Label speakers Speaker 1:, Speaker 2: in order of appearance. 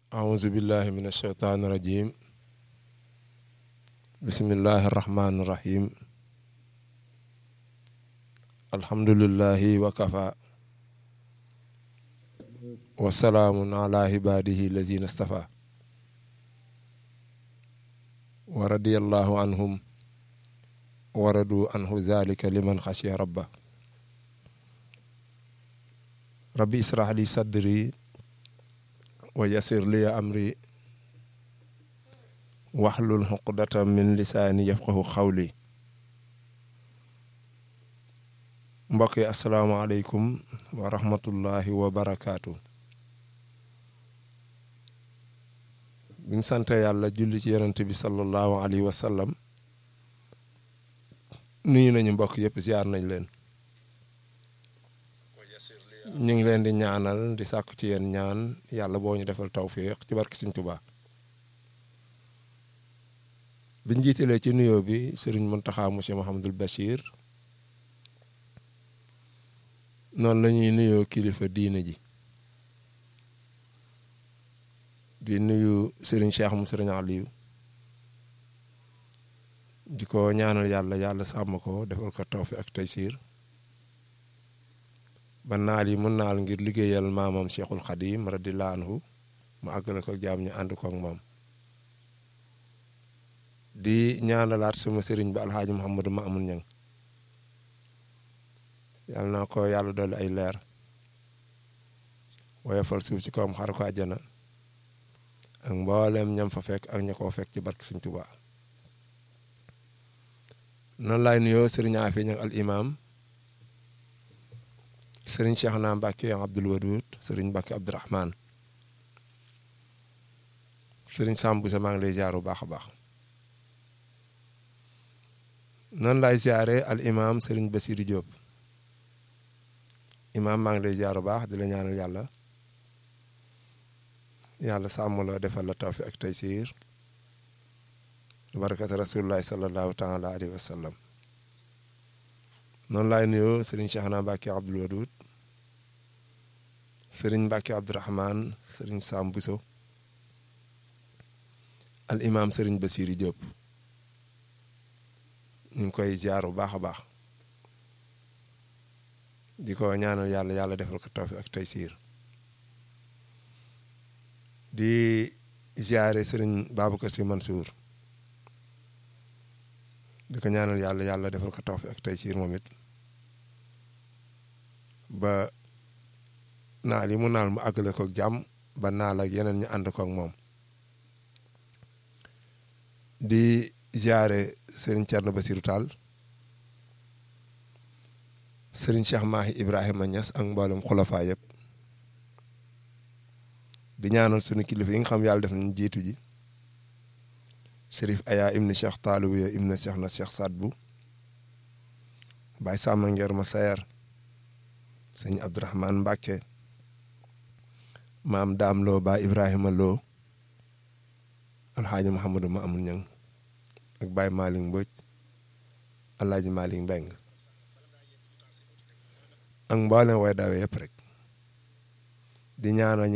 Speaker 1: أعوذ بالله من الشيطان الرجيم بسم الله الرحمن الرحيم الحمد لله وكفى وسلام على عباده الذين اصطفى ورضي الله عنهم ورضوا عنه ذلك لمن خشي ربه ربي اسرح لي صدري ويسر لي أمري واحلل عقدة من lisaani yafqahu xawli mbokk yi asalaamaaleykum wa rahmatullahi wa barakaatu. biñ sante yàlla julli ci yonent bi sallallahu alayhi wa sallam nuyu nañu mbokk yëpp ziar nañ leen. ñu ngi leen di ñaanal di sàkku ci yéen ñaan yàlla boo ñu defal tawfiq ci barki Sëriñ Tuubaa biñ jiitalee ci nuyoo bi sëriñ Muntaxa monsieur Mouhamadul Bachir noonu la ñuy nuyoo kilifa diine ji di nuyu sëriñ Cheikh mu sëriñ Aliou di ko ñaanal yàlla yàlla sàmm ko defal ko tawfiq ak taysiir ba naal yi mun naal ngir liggéeyal maamam cheikhul xadim radiyallahu anhu mu àggale ko jaam ñu ànd ko ak moom di ñaanalaat suma sëriñ bi alxaaji muhammadu ma amul ñang yàlla na ko yàlla dolli ay leer woyofal suuf ci kawam xar ko àjjana ak mboolem ñam fa fekk ak ña koo fekk ci barke Sëriñ Tuubaa noonu laay nuyoo sëriñ Afi ñang al imam sëriñ Cheikh naa Mbacke Abdoul Wadoud sëriñ Mbacke Abdourahman sëriñ Samb sa maa ngi lay ziar bu baax a baax noonu laay ziare al imam sëriñ Basirou Diop imam maa ngi lay ziar bu baax di la ñaanal yàlla yàlla sàmm la defal la tawfiq ak taysiir barakati rasulullahi sallallahu taala alayhi wa sallam noonu laay nuyoo sëriñ Cheikh naa Mbacke Abdoul Wadoud sëriñ Mbacke Abdourahman sëriñ Sam Bousso al imam sëriñ Basiri Diop ñu ngi koy ziar bu baax a baax di ko ñaanal yàlla yàlla defal ko tawfiq ak taysiir di ziare sëriñ Babacar Sy Mansour di ko ñaanal yàlla yàlla defal ko tawfiq ak taysiir moom it ba naal yi mu naal mu àggale ko jàmm ba naal ak yeneen ñu ànd ko ak moom di ziare sëriñ Thierno Basirou Tall sëriñ Cheikh Mahi Ibrahima Niass ak mboolem xulafaa yëpp di ñaanal sunu kilifa yi nga xam yàlla def nañu jiitu ji Serif Aya ibni Cheikh Taalib ya ibni Cheikh na Cheikh Sadbu Baye Samba Ngeer ma Sayer sëñ Abdourahman Mbacke maam Daam Lo ba Ibrahima Lo alxaaji Mouhamadou ma amul ñang ak Baye Malick Mbodj alaaji Malick Mbeng ak mboolem way dawe yëpp rek di ñaanal